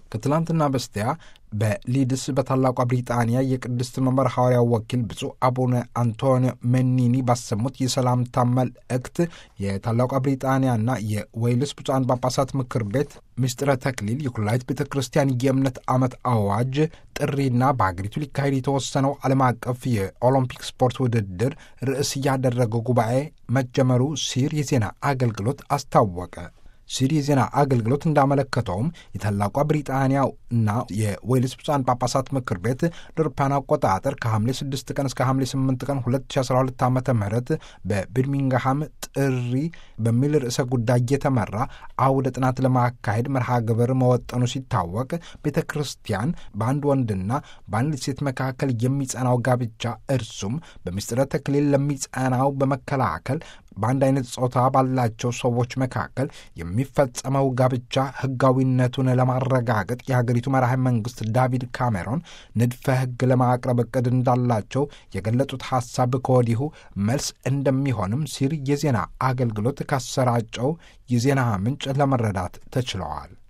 ከትላንትና በስቲያ በሊድስ በታላቋ ብሪጣንያ የቅድስት መንበር ሐዋርያው ወኪል ብፁዕ አቡነ አንቶኒዮ መኒኒ ባሰሙት የሰላምታ መልእክት የታላቋ ብሪጣንያና የዌልስ ብፁዓን ጳጳሳት ምክር ቤት ምስጢረ ተክሊል የኩላሊት ቤተ ክርስቲያን የእምነት ዓመት አዋጅ ጥሪና በአገሪቱ ሊካሄድ የተወሰነው ዓለም አቀፍ የኦሎምፒክ ስፖርት ውድድር ርዕስ ያደረገው ጉባኤ መጀመሩ ሲር የዜና አገልግሎት አስታወቀ። ሲሪ የዜና አገልግሎት እንዳመለከተውም የታላቋ ብሪጣንያ እና የዌልስ ብፁዓን ጳጳሳት ምክር ቤት ለአውሮፓውያን አቆጣጠር ከሐምሌ 6 ቀን እስከ ሐምሌ 8 ቀን 2012 ዓ ም በቢርሚንግሃም ጥሪ በሚል ርዕሰ ጉዳይ የተመራ አውደ ጥናት ለማካሄድ መርሃ ግብር መወጠኑ ሲታወቅ ቤተ ክርስቲያን በአንድ ወንድና በአንድ ሴት መካከል የሚጸናው ጋብቻ እርሱም በምስጢረ ተክሊል ለሚጸናው በመከላከል በአንድ አይነት ጾታ ባላቸው ሰዎች መካከል የሚፈጸመው ጋብቻ ሕጋዊነቱን ለማረጋገጥ የሀገሪቱ መራሄ መንግስት ዳቪድ ካሜሮን ንድፈ ሕግ ለማቅረብ እቅድ እንዳላቸው የገለጹት ሐሳብ ከወዲሁ መልስ እንደሚሆንም ሲል የዜና አገልግሎት ካሰራጨው የዜና ምንጭ ለመረዳት ተችለዋል።